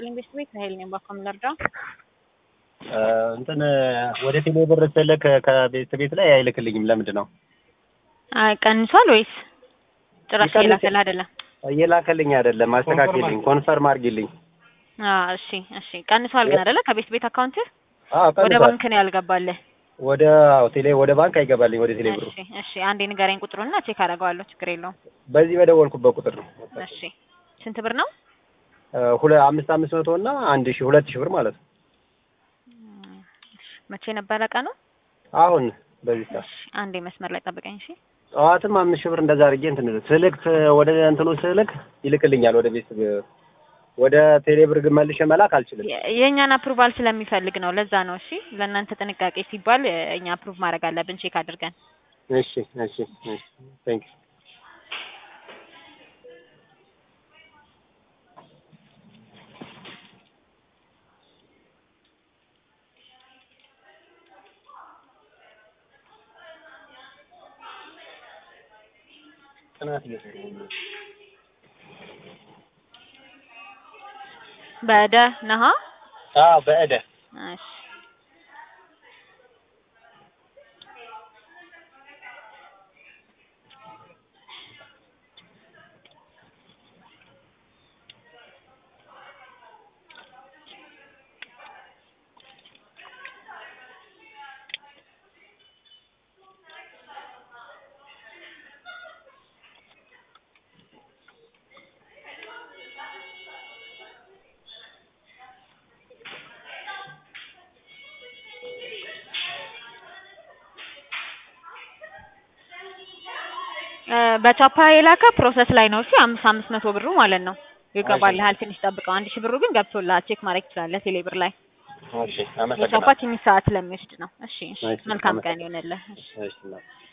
ይስጥልኝ ቤተሰቤ ከሀይል ነኝ ባኮ የምንረዳው እንትን ወደ ቴሌ ብር ስልክ ከቤት ቤት ላይ አይልክልኝም። ለምንድን ነው? አይ ቀንሷል ወይስ ጭራሽ ይቀንስ- እየላከልህ አይደለም? እየላከልኝ አይደለም። አስተካክልኝ፣ ኮንፈርም አድርጊልኝ። አዎ እሺ እሺ ቀንሷል ግን አይደለ? ከቤት ቤት አካውንት አዎ ወደ ቀንሷል። ባንክ ነው ያልገባልህ። ወደ አዎ ቴሌ ወደ ባንክ አይገባልኝ ወደ ቴሌ ብሩ። እሺ እሺ አንዴ ንገረኝ ቁጥሩና ቼክ አደርገዋለሁ። ችግር የለውም። በዚህ በደወልኩበት ቁጥር ነው። እሺ ስንት ብር ነው? ሁለ አምስት አምስት መቶ እና አንድ ሺህ ሁለት ሺህ ብር ማለት ነው። መቼ ነበረ ቀኑ? አሁን በዚህ ሰዓት እሺ አንዴ መስመር ላይ ጠብቀኝ። እሺ ጠዋትም አምስት ሺህ ብር እንደዛ አድርጌ እንትን ስልክ ወደ እንትኑ ስልክ ይልክልኛል ወደ ቤት ወደ ቴሌ ብር ግን መልሼ መላክ አልችልም። የ- የእኛን አፕሩቫል ስለሚፈልግ ነው። ለዛ ነው። እሺ ለእናንተ ጥንቃቄ ሲባል እ፣ እኛ አፕሩቭ ማድረግ አለብን ቼክ አድርገን። እሺ እሺ እሺ ቴንክ ዩ ጥናት እየሰራሁ ነው። በደ ነሃ አዎ በእደ እሺ እ፣ በቻፓ የላከ ፕሮሰስ ላይ ነው። እሺ አምስት አምስት መቶ ብሩ ማለት ነው ይገባልሃል። ትንሽ ጠብቀው። አንድ ሺህ ብሩ ግን ገብቶልሃል። ቼክ ማድረግ ትችላለህ ቴሌ ብር ላይ። እሺ የቻፓ አመሰግናለሁ። ትንሽ ሰዓት ስለሚወስድ ነው። እሺ እሺ እሺ፣ መልካም ቀን አመሰግናለሁ። ይሆንልህ። እሺ እሺ